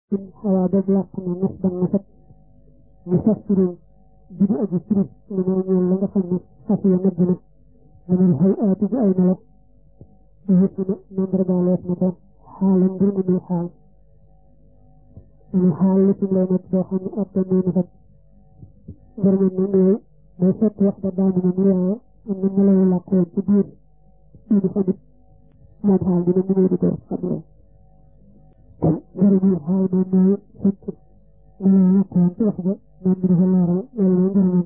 in xawaa ba làq na nas ba nasat mu sas turóom ji di aji firi li may ñeel la nga xam ne xas ya nëbb na manul xëy aati ji ay melo di yëpp na mandargaaleef na ko xaalam mbir mu muy xaal manu xaal li ci lay nekk boo xam ne atte muy nasat mbir mel na mooy day fekk wax ba daanu na mu waaye am na melawu làqoon ci biir ii di xamit moom xaal dina mu di ko xamee kon njëriñu xaal moom mooy fekk melawu làqoon ci wax ba moom mi dafa leeral loolu mooy njëriñam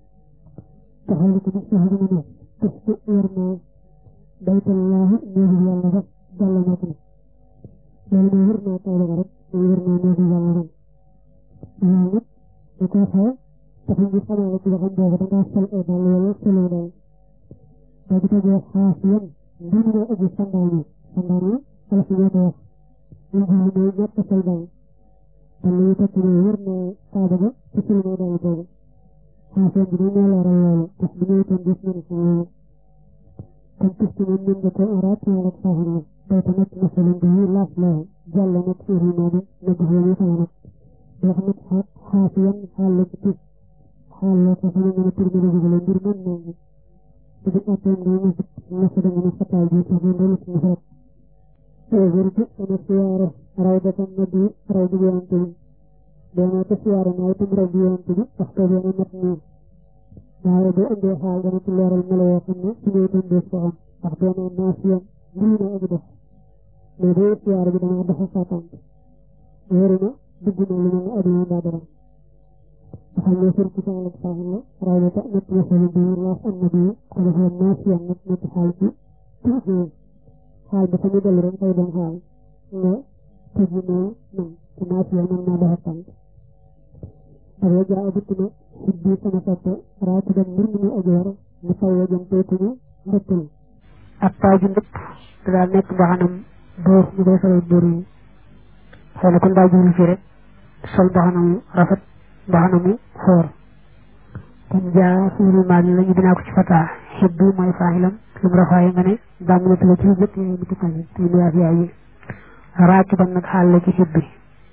taxaw li ko nag sax dina ne tus ku yor naa baytallaahi néegu yàlla ba jàll na ko loolu mooy wër naa taw ba rek mooy wër naa néegu yàlla ba loolu nag da koy xew tax ñu xamal la ci waxam boobu da ngaa sol ay dàll wala soloo daal boo di tegee xaas yan mbir nga aji sandaal yi sandaal yi ala fi ñoo ko wax ñu jël mooy ñett sol daal dàll yi tekk ne wër naa kaaba ga ci soloo daal boobu xaas yan bi dañ ñoo leeral loolu tax bu ñëwee tam gis nañu ko loolu kon tis ci moom mën nga ko araat wala saaxir la day tamit masalan bi yi laaf la jàll nag iri noonu nag fi ñu sama nag yoo xam ne xaas yan xaal la ci tis xaal la ko xam ne mën a tur mën a jógale mbir mën naa ngi te bu atteem day nasat nasat mën a fataal bi sax mën dana ci nasat wér bi sama siyaare raw dafa nabi raw bi yonante bi doona ko siyaare naa itam raw bi yonante bi wax ko benn mat nii waaye boo indee xaal dana ci leeral melo yoo xam ne su ñëw itam dees ko xam wax doona naasiyan lii na aji def mais boo siyaare bi dana dafa fàttant wéru na dugg na lu mel ne adduna mbaa dara xam ne sër ci sama la saaxin la raw na ta nekk masalu bi laas am na bi ko defee naasiyan nag nekk xaal ci tuuti xaal dafa ñu dellu rek fay dem xaal nga tëj ne man te naasiyan man naa dafa tànk dafa jaa dikk na xibbi sama soppe raatu dem mbir mu ñu ajoor mu taw wa jëm teytuñu ndëppal ak taaju ndëpp da daal nekk mbaxanam buur ñu koy solal buur yi xëy na kon daa jublu fii rek sol mbaxanamu rafet mbaxanamu xoor kon jaa fiiru maal la ñu dinaa ko ci fataa xibbi mooy faaxilam lu mu rafaaye nga ne daam na tuga ci jëkk yi mu tukkal yi te mu yaaf yaay yi raatu ban nag xaal la ci xibbi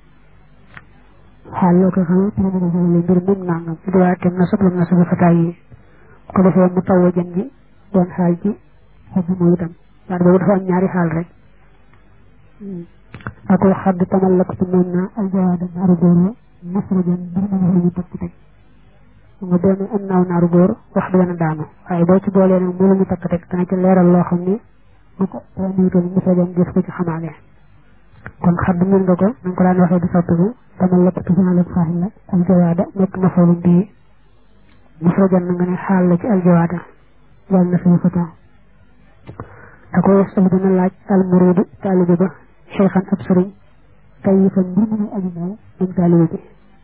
xaal loo koy xamee te mu ne mbir moom nangam di waa tem na sob lam na sobi fataa yi ko defee mu taw jën gi doon xaal ci xibbi mooy itam waaye boobu dafa am ñaari xaal rek ak wax xadd tamal la ko ci moom naa aljawaada naaru góor la masrajan bir ma wax ñu takk teg nga doon am naaw naaru góor wax du gën a daanu waaye boo ci boolee nag mu la ñu takk teg dana ci leeral loo xam ni bu ko niitoon masrajan gis ko ci xamaale kon xadd mën nga ko na ko daan waxee di soppiku tamal la ko ci xaal ak faaxil la aljawaada nekk mafoolum bii masrajan na nga ne xaal la ci aljawaada yàlla na suñu fata da ko wax sama dina laaj almuridu taalibe ba cheikhan ab sëriñ kay fan mbir mu muy aju mooy moom taalibe bi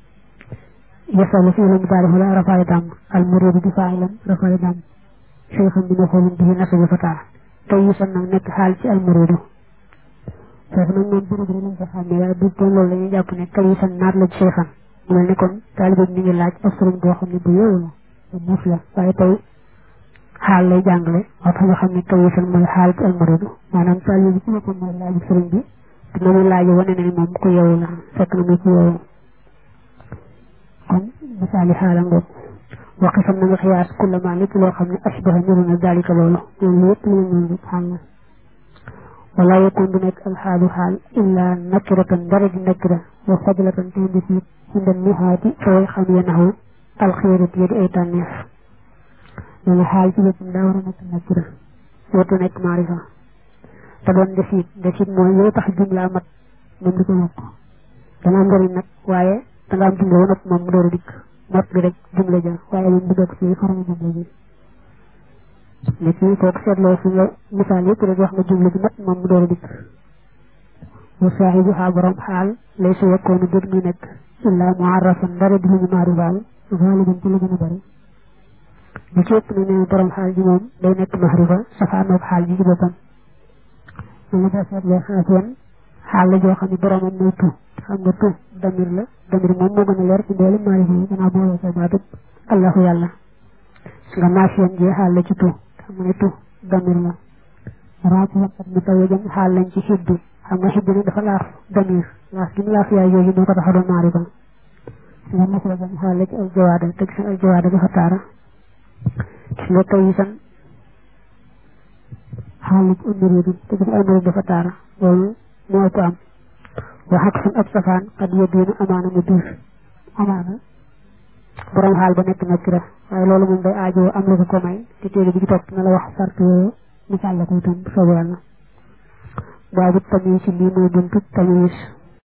yasalu fi la mubaarif la rafaay dam almuridu di faa'ilan rafaay dam cheikhan bi ma xoolum bi nasabi fataa kay fan nag nekk xaal ci almuridu foofu nag moom bërëb rek lañ ko xàmmee waaye bu doon loolu la ñuy jàpp ne kay fan naat la ci cheikhan mu mel ni kon taalibe bi mi ngi laaj ab sëriñ boo xam ne bu yeewu la bu muus la waaye tey xaal lay jàngale moo tax nga xam ne kawisan mooy xaal ci almaridu maanaam taalibe bi ci boppam mooy laaju sëriñ bi te na muy laaje wane na ni moom ku yeewu la fekk na muy ku yeewu kon misaali xaala ngoog waxi sam na nga xiyaas kulla maa lépp loo xam ne asbaha niru na dalika loolu loolu lépp lu ñu rek xaal la wala yakun du nekk alxaalu xaal illa nakiratan dara di nakira wa fadlatan te ndi fi inda nihaati fooy xam ya naxu alxiirat ya di ay tànneef nee na xaal ci boppam daa war a nekk nakira wootu nekk maarifa te doon desit desit mooy yow tax jumla mat moom di ko yokk dana am njëriñ nag waaye da nga am jumla ba noppi moom mu door a dikk mot bi rek jumla ja waaye moom du bokk ci xarala jumla ji nit ñi kooku seetloo fi nga misaal yëpp rek wax nga jumla ji mat moom mu door a dikk wa saaxibu xaa borom xaal lay su yekkoonu dét muy nekk illa muarrafan dara di lu ñu maarifaal xaaliban ci la gën a bari li ci ëpp na ne borom xaal ji moom day nekk maxrifa safaanoog xaal ji ci boppam ñu la def seetloo xaasiyan xaal la joo xam ne boromam mooy tu xam nga tu damir la damir moom moo gën a leer ci mboolem maarifa yi gannaaw boole sa baatub allahu yàlla su nga naasiyan ji xaal la ci tu xam nga ne tu damir la raati waxat mu taw jëm xaal lañ ci xibbi xam nga xibbi nag dafa laaf damir laaf gi mu laaf yaay yooyu moo ko tax a doon maarifa nga masala ba mu xaale ci al jawaada te gis al jawaada dafa taara gis nga taw yi san xaalis umridu te gis umridu dafa taara loolu moo ëpp am wa xaq sun ab safaan xad yeddiinu amaana mu diis amaana borom xaal ba nekk na kira waaye loolu moom day aajoo am la ko ko may te téere bi ci topp na la wax sart yooyu misaal la ko itam bu soobee yàlla baabu tamis lii mooy buntu tamis